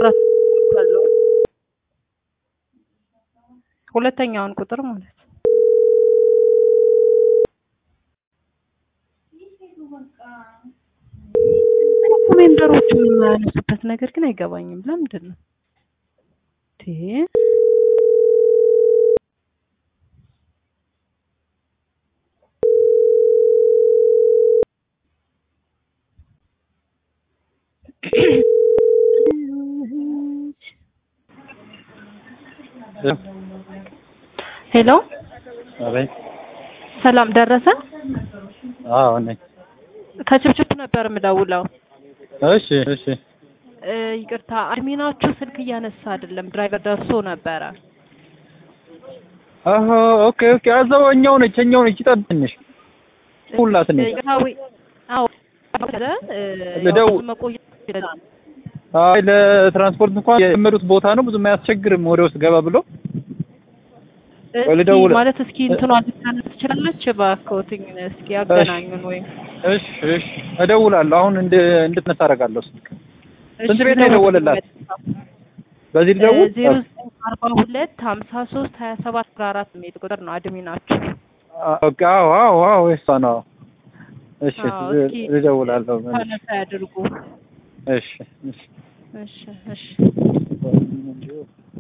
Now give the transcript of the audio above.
ማውራት ካለው ሁለተኛውን ቁጥር ማለት ሜምበሮቹ የማያነሱበት ነገር ግን አይገባኝም። ለምንድን ነው እንዴ? ሄሎ አቤት። ሰላም ደረሰ። አዎ ነኝ። ከችፕችፕ ነበር የምደውለው። እሺ እሺ። እ ይቅርታ አድሚናችሁ ስልክ እያነሳ አይደለም። ድራይቨር ደርሶ ነበረ። አሀ ኦኬ ኦኬ። አዛው እኛው ነች እኛው ነች። ይጠብ ትንሽ ሁላት ነች። ይቅርታ ወይ አዎ እ ልደውል። መቆየት ይችላል። አይ ለትራንስፖርት እንኳን የጀመሩት ቦታ ነው ብዙም አያስቸግርም። ወደ ውስጥ ገባ ብሎ እስኪ ልደውል። ማለት እስኪ እንትኗ ልታነስ ትችላለች። እባክዎትኝ እስኪ ያገናኙን ወይም እሺ እሺ። እደውላለሁ አሁን እንድ እንድትነሳ አደርጋለሁ ስልክ። ስንት ቤት ነው የደወለላት? በዚህ ልደውል? ዜሮ ዘጠኝ አርባ ሁለት ሀምሳ ሶስት ሀያ ሰባት አስራ አራት የሚል ቁጥር ነው አድሚናችሁ። ኦኬ። አዎ አዎ አዎ የእሷ ነው። እሺ አዎ፣ ል- እስኪ ልደውላለሁ። ታነሳ ያድርጉ። እሺ እሺ። እሺ እሺ